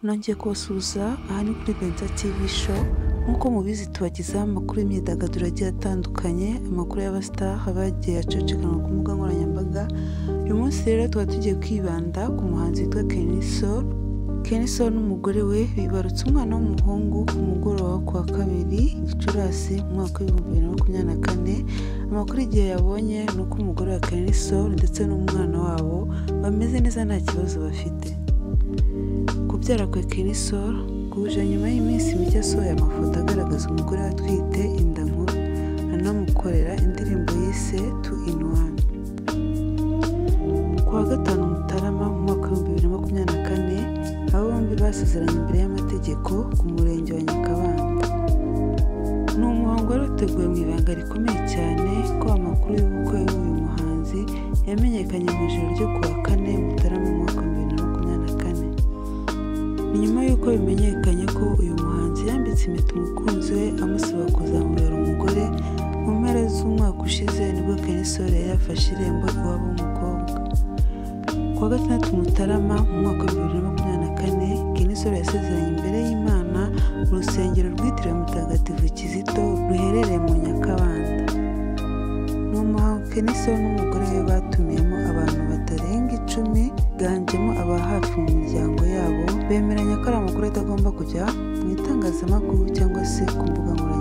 nongeye kubasuhuza aha ni kuri Benza TV show nk'uko mubizi tubagezaho amakuru y'imyidagaduro agiye atandukanye amakuru y'abasitari aba yagiye acecekanwa ku mbuga nkoranyambaga uyu munsi rero tuba tugiye kwibanda ku muhanzi witwa Kenisol Kenisol n'umugore we bibarutse umwana w'umuhungu ku mugoroba wo kuwa kabiri gicurasi mu mwaka w'ibihumbi bibiri na makumyabiri na kane amakuru igihe yabonye ni uko umugore wa Kenisol ndetse n'umwana wabo bameze neza nta kibazo bafite kubyara kwe Kenisol kuje nyuma y'iminsi mike asohoye amafoto agaragaza umugore we atwite inda nkuru anamukorera indirimbo yise tu ini wani ku wa gatanu mutarama mu mwaka w'ibihumbi bibiri na makumyabiri na kane aba bombi basezeranye imbere y'amategeko ku murenge wa nyakabanda ni umuhango wari uteguwe mu ibanga rikomeye cyane ko amakuru y'ubukwe bw'uyu muhanzi yamenyekanye mu ijoro ryo ku wa kane mutarama mu mwaka w'ibihumbi bibiri na makumyabiri na kane ni nyuma y'uko bimenyekanye ko uyu muhanzi yambitse impeta umukunzi we amusaba kuzamubera umugore mu mpera z'umwaka ushize nibwo kenisore yari yafashe irembo iwabo w'umukobwa ku wa gatandatu mutarama mu mwaka wa bibiri na makumyabiri na kane kenisore yasezeranye imbere y'imana mu rusengero rwitiriwe mutagatifu kizito ruherereye mu nyakabanda ni umuhango kenisore n'umugore we batumiyemo abantu batarenga icumi biganjemo aba hafi mu miryango yabo bemeranya ko ari amakuru atagomba kujya mu itangazamakuru cyangwa se ku mbuga nkoranyambaga